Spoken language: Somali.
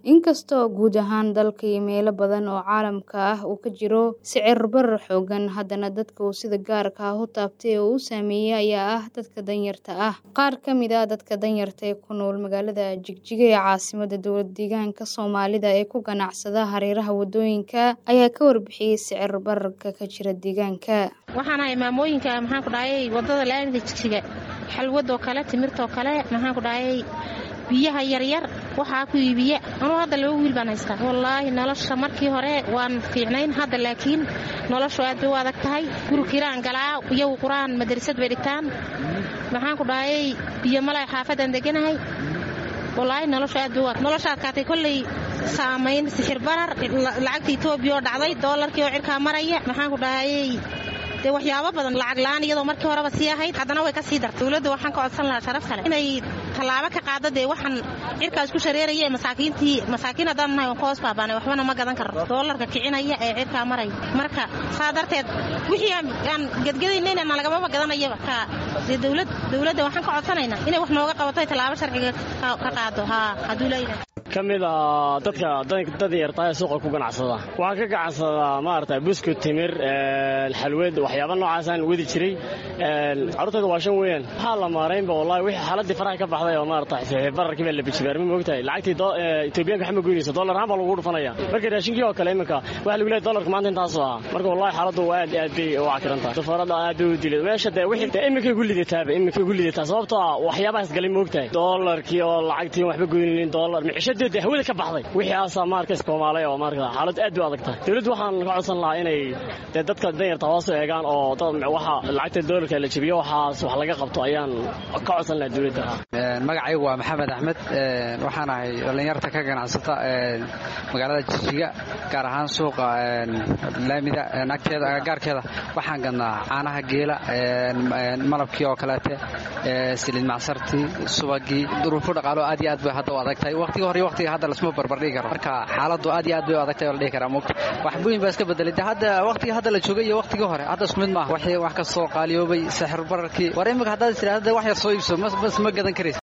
Inkastoo guud ahaan dalka iyo meelo badan oo caalamka ah uu ka jiro sicir barar xooggan, haddana dadka uu sida gaarka ah u taabtay oo uu saameeyay ayaa ah dadka danyarta ah. Qaar ka mid ah dadka danyarta ee ku nool magaalada Jigjiga ee caasimadda dowlad-deegaanka Soomaalida ee ku ganacsada hareeraha waddooyinka ayaa ka warbixiyay sicir bararka ka jira deegaanka. waxaan ahay maamooyinka maxaan ku dhahayay waddada laamida jigjiga xalwadoo kale timirtoo kale maxaan ku dhahayay biyaha yaryar waxaa ku iibiya anuu hadda laba wiil baan haystaa wallaahi nolosha markii hore waan fiicnayn hadda laakiin noloshu aad bay u adag tahay gurikiraan galaa iyagu qur-aan madrasad bay dhigtaan maxaan ku dhahayay biyo malay xaafadaan deganahay wallaahi noloshu aad bay u adag nolosha adkaatay kolley saamayn sixir barar lacagta etoobiya oo dhacday doolarkii oo cirkaa maraya maxaan ku dhahayay dee waxyaabo badan lacag la-aan iyadoo markii horeba sii ahayd haddana way ka sii dartay dowladda waxaan ka codsan lahaa sharaf kale inay tallaabo ka qaado dee waxaan cirkaas ku shareeraya masaakiintii masaakiin haddaan nahay waan ka hoos baabaanay waxbana ma gadan karno doolarka kicinaya ee cirkaa maraya marka saa darteed wixii aan gedgadaynayna nalagamaba gadanayaba ka dee dowlad dowladda waxaan ka codsanaynaa inay wax nooga qabato ay tallaabo sharciga ka qaado haa hadduu leeyahay ka mid a dadka danyartaa ee suuqa ku ganacsada waxaan ka ganacsadaa maarata buskut timir xalwad waxyaaba noocaasaan wadi jiray carruurtayda waa shan weeyaan waxaa la maaraynba wallahi wixii xaaladii faraha ka baxday oo maarata bararkii baa la bijibaar ma moogtahay lacagtii etoobiyaanka xama goynaysa dollar ahaan baa lagu dhufanaya marka raashinkii oo kale iminka waxa lagu leeyahay dollarka maanta intaasoo ah marka wallahi xaaladdu aad aad bay u cakiran tahay safarada aad bay u dilay meesha dee wixii dee iminkay ku lidataaba iminkay ku lidataa sababtoo ah waxyaabahaas galay moogtahay dollarkii oo lacagtii waxba goynaynin dollar micishadii hawada ka baxday wixii aasaa maarka iskoomaalay oo maarka xaalad aad bay u adag tahay dowladdu waxaan ka codsan lahaa inay dee dadka danyarta hoos u eegaan oo waxa lacagta doolarka la jebiyo waxaas wax laga qabto ayaan ka codsan lahaa dowladda magacaygu waa maxamed axmed waxaan ahay dhallinyarta ka ganacsata magaalada jijiga gaar ahaan suuqa laamida agteeda agagaarkeeda waxaan gadnaa caanaha geela malabkii oo kaleete siliid macsartii subagii duruufo dhaqaalo aad iyo aad bay hadda u adag tahay waqtiga hore iyo waqtiga hadda lasma barbardhigi karo marka xaaladdu aad iyo aad bay u adag tahay oo la dhihi karaa mugta wax buyin baa iska bedelay de hadda waqtiga hadda la joogay iyo waqtigii hore hadda isku mid maaha wax kastoo qaaliyoobay sixir bararkii war imika haddaad tidhaahda wax yar soo iibso ma gadan karaysa